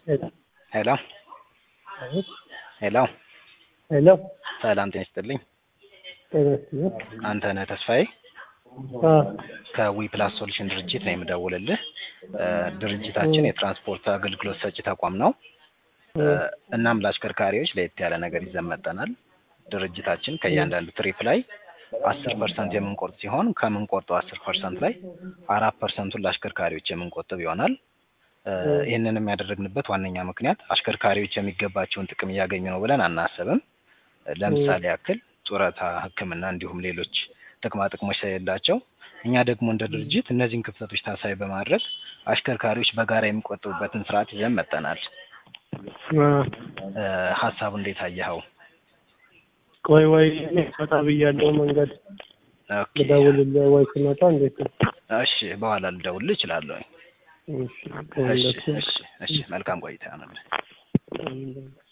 ሄሎ ሄሎ ሄሎ ሰላም ጤና ይስጥልኝ። ጤና ይስጥልኝ። አንተነህ ተስፋዬ አ ከዊ ፕላስ ሶሉሽን ድርጅት ነው የምደውልልህ። እ ድርጅታችን የትራንስፖርት አገልግሎት ሰጪ ተቋም ነው። እ እናም ለአሽከርካሪዎች ለየት ያለ ነገር ይዘን መጥተናል። ድርጅታችን ከእያንዳንዱ ትሪፕ ላይ አስር ፐርሰንት የምንቆርጥ ሲሆን ከምንቆርጠው አስር ፐርሰንት ላይ አራት ፐርሰንቱን ለአሽከርካሪዎች የምንቆጥብ ይሆናል። እ ይህንንም ያደረግንበት ዋነኛ ምክንያት አሽከርካሪዎች የሚገባቸውን ጥቅም እያገኙ ነው ብለን አናስብም። ለምሳሌ ያክል ጡረታ፣ ሕክምና እንዲሁም ሌሎች ጥቅማ ጥቅሞች ስለሌላቸው እኛ ደግሞ እንደ ድርጅት እነዚህን ክፍተቶች ታሳቢ በማድረግ አሽከርካሪዎች በጋራ የሚቆጥቡበትን ስርዓት ይዘን መጥተናል። አ እ ሀሳቡ እንዴት አየኸው? ቆይ ወይ እኔ ወጣ ብያለሁ መንገድ ኦኬ ልደውልልህ ወይ ስመጣ እንዴት ነው? እሺ፣ በኋላ ልደውልልህ እችላለሁ። እሺ እሺ ከሁለቱ እሺ እሺ፣ መልካም ቆይታ ይሆንልህ። አንድ